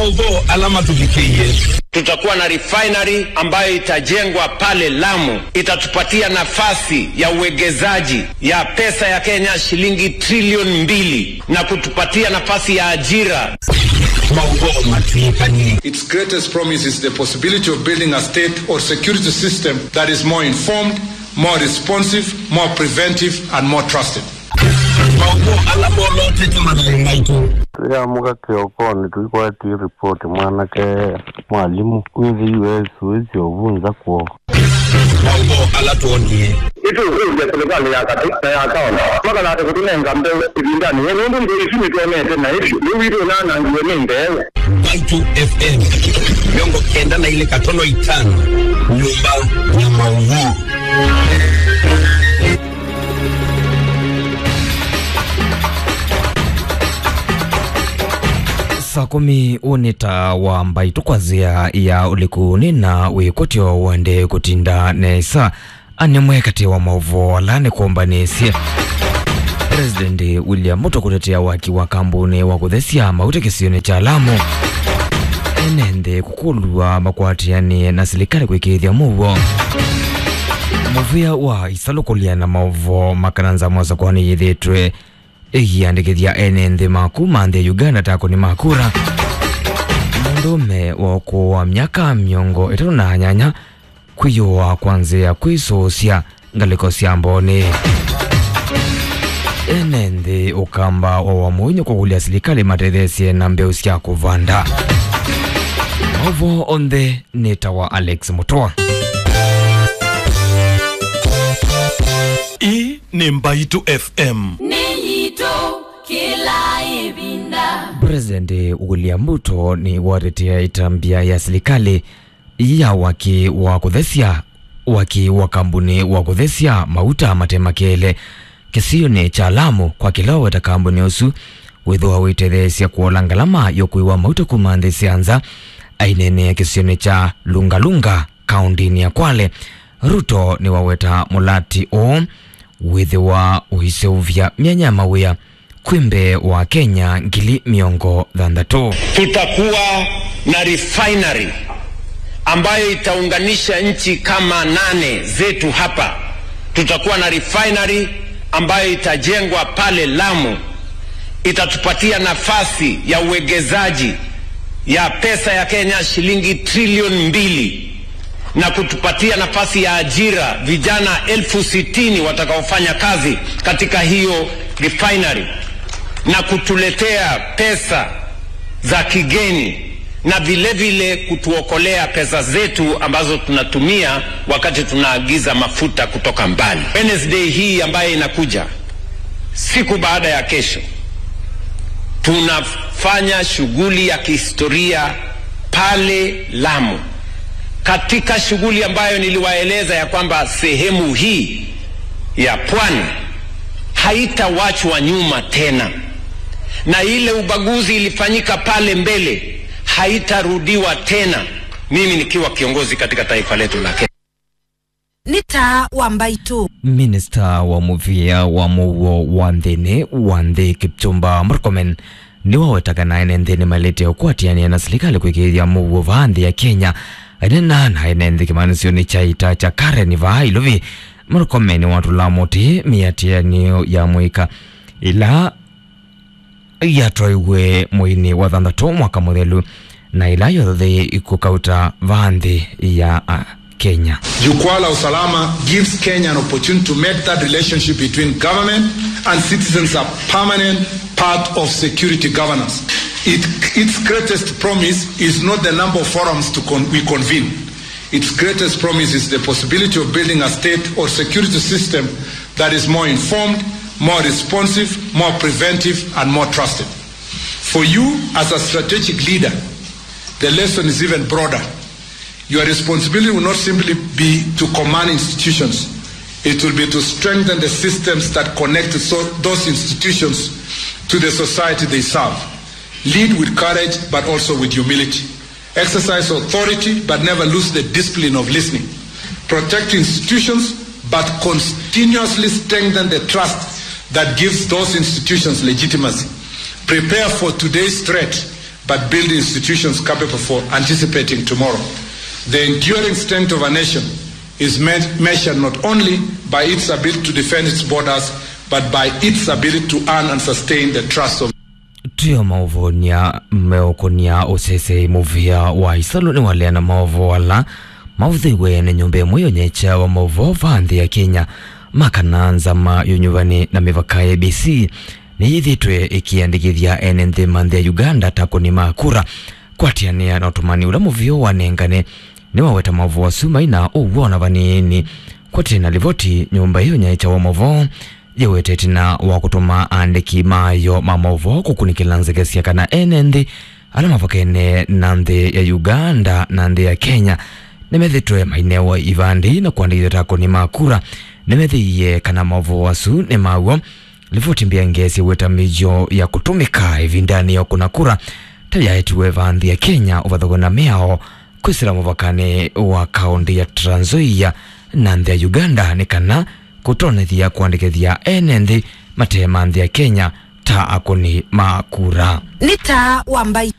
maudho alama tuvikie Tutakuwa na refinery ambayo itajengwa pale Lamu, itatupatia nafasi ya uwegezaji ya pesa ya Kenya shilingi trilioni mbili na kutupatia nafasi ya ajira. maudho matuikani Its greatest promise is the possibility of building a state or security system that is more informed, more responsive, more preventive, and more trusted. maudho alama olote tumadai maitu tuyamuka kiokoni tuikwati ripoti mwanake mwalimu withi us wisi ovunza kuo maudho alatuonie itu kuja serikali ya kati na ya kaona maka na kutunenga mbe ibindani nundu ndio isimi tuonete na ishi niwito nana ngiwe nimbe maitu fm miongo kenda na ile katono itano nyumba ya maudho saa kumi unita wa mbaitu kwazia ya ulikuni na wikotyo wende kutinda nesa anemwe kati wa mauvo alane kuombanisye president william ruto kutetea waki wa kambuni wa kuthesia mauta kisioni cha lamu enende kukulwa makwatianie na silikali kwikithya muvo muvia wa isalukulia na mauvo makananza mwasa kwani yithitwe igiandikithia ene nthi maku manthi ya uganda tako ni makura mundume wa ukuu wa myaka miongo itatu na nyanya kwiyuwa kwanzia kwisuusya ngaliko sya mboni ene nthi ukamba wa wamuinyo kugulia silikali matethesye na mbeu sya kuvanda mauvo onthe nita wa alex mutoa hii ni mbaitu fm niyito kila ibinda President William Ruto ni watetea itambia ya serikali ya waki wa kuthesia waki wa kambuni wa kuthesia mauta matemakele kisioni cha Lamu kwa kilowe ta kambuni usu withwa witethesia kuola ngalama yokuiwa mauta kuma nthi sianza ainene kisioni cha Lungalunga kaundini ya Kwale Ruto ni waweta mulati o withiwa uhiseuvya myanya mawia kwimbe wa Kenya ngili miongo thanthatu Tutakuwa na refinery ambayo itaunganisha nchi kama nane zetu hapa. Tutakuwa na refinery ambayo itajengwa pale Lamu, itatupatia nafasi ya uwegezaji ya pesa ya Kenya shilingi trilioni mbili na kutupatia nafasi ya ajira vijana elfu sitini watakaofanya kazi katika hiyo refinery na kutuletea pesa za kigeni na vile vile kutuokolea pesa zetu ambazo tunatumia wakati tunaagiza mafuta kutoka mbali. Wednesday hii ambayo inakuja siku baada ya kesho, tunafanya shughuli ya kihistoria pale Lamu, katika shughuli ambayo niliwaeleza ya kwamba sehemu hii ya pwani haitawachwa nyuma tena, na ile ubaguzi ilifanyika pale mbele haitarudiwa tena, mimi nikiwa kiongozi katika taifa letu la Kenya. nita wa mbaitu minista wa muvia wa muwo wa nthini wa nthi kipchumba murkomen ni wawetaga naene nthini malete ukwatiania na serikali kwikithia muwo vaa nthi ya kenya ainena naene nthi kimanisioni cha ita cha karen vaa iluvi murkomen watula muti miatianio ya mwika ila yatoiwe mwini wa thanthatu mwaka muthelu na ila yothe ikukauta vaa nthi ya uh, kenya Jukwaa la Usalama gives Kenya an opportunity to make that relationship between government and citizens a permanent part of security governance. It, its greatest promise is not the number of forums to con- we convene. Its greatest promise is the possibility of building a state or security system that is more informed, more responsive, more preventive, and more trusted. For you, as a strategic leader, the lesson is even broader. Your responsibility will not simply be to command institutions, it will be to strengthen the systems that connect so, those institutions to the society they serve. Lead with courage, but also with humility. Exercise authority, but never lose the discipline of listening. Protect institutions, but continuously strengthen the trust that gives those institutions legitimacy. Prepare for today's threat, but build institutions capable for anticipating tomorrow. The enduring strength of a nation is me- measured not only by its ability to defend its borders, but by its ability to earn and sustain the trust of tio mauvonia meokonia usese muvia wa isalu ni waleana maovo wala mauthiwe ni nyumba imwe yonyecha wa maovo vanthi ya kenya makananza ma yunyuvani na mivaka ya abc ni ithitwe ikiandikithia ene nthi manthi ya uganda takuni makura kwatiania na utumani ula muvio wanengane ni waweta maovo wa sumai na uwona vanini kwatina livoti nyumba iyo nyecha wa maovo yewete tina wa kutuma andiki mayo mamovo kukunikila nzekesia kana ene nthi ala mavokene na nthi ya uganda na nthi ya kenya nimethitwe mainewa ivandi na kuandikithwa tako ni makura nimethiie kana maovo wasu ni mawo livoti mbia ngesi weta mijo ya kutumika ivindani ya kuna kura tayaetiwe vanthi ya kenya uvathogona miao kwisira muvakani wa kaunti ya Trans Nzoia na nthi ya uganda ni kana kutonethia kuandikithia ene nthi matee ma nthi ya kenya ta akuni makura nĩ ta wa mbaitũ